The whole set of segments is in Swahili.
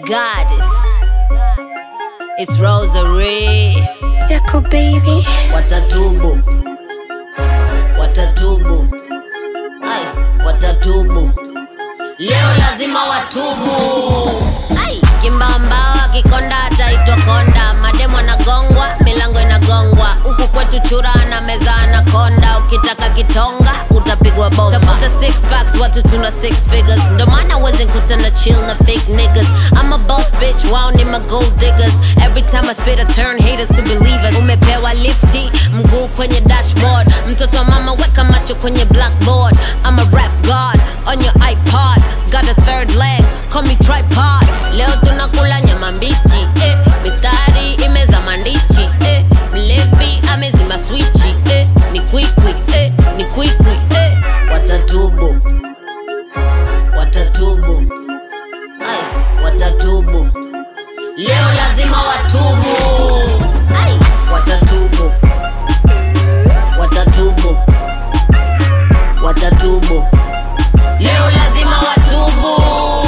goddess. It's Rosary. Jaco baby. Watatubu, watatubu, ai, watatubu. Leo lazima watubu. Ai, kimbamba akikonda ataitwa konda. Mademu anagongwa, milango inagongwa. Huku kwetu chura na meza anakonda. Ukitaka kitonga utapigwa bomba. Tafuta six packs, watu tuna six figures. Ndo maana wezi kutana chill na fake niggas. I'm a boss bitch, wao ni ma gold diggers. Every time I spit I turn haters to believers. Umepewa lifti, mguu kwenye dashboard. Mtoto wa mama weka macho kwenye blackboard. I'm a rap god on your iPod. Got a third leg, call me tripod. Leo tunakula nyama mbichi, eh. Mistari imeza mandichi, eh. Mlevi amezima swichi, eh. Ni kwikwi, eh. Ni kwikwi, eh. Watatubu, watatubu, ai, watatubu. Leo lazima watubu, ai, watatubu, watatubu, watatubu. Leo lazima watubu.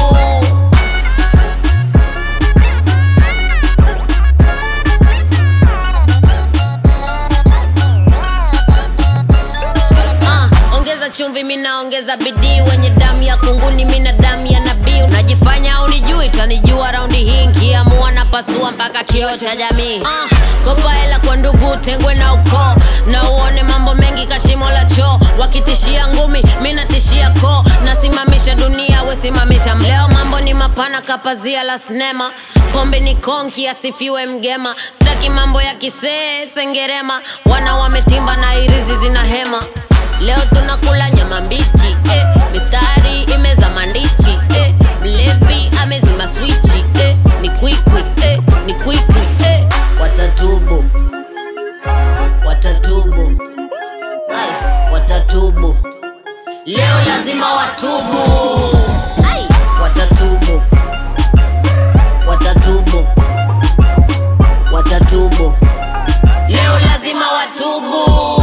Ah, ongeza chumvi mina ongeza bidii wenye damu ya kunguni mina damu ya nabii unajifanya unijui tanijua raundi hii nkiamua napasua mpaka kioo cha jamii ah, kopa hela kwa ndugu tengwe na ukoo na uone mambo mengi kashimo la choo wakitishia ngumi minatishia koo nasimamisha dunia wesimamisha leo mambo ni mapana kapazia la sinema pombe ni konki asifiwe mgema staki mambo ya kisee sengerema wana wametimba na irizi zina hema leo tunakula nyama mbichi eh. mistari imeza mandichi eh. mlevi amezima swichi eh. ni kwikwi eh. ni kwikwi eh. watatubu watatubu ai watatubu leo lazima watubu ai watatubu watatubu watatubu leo lazima watubu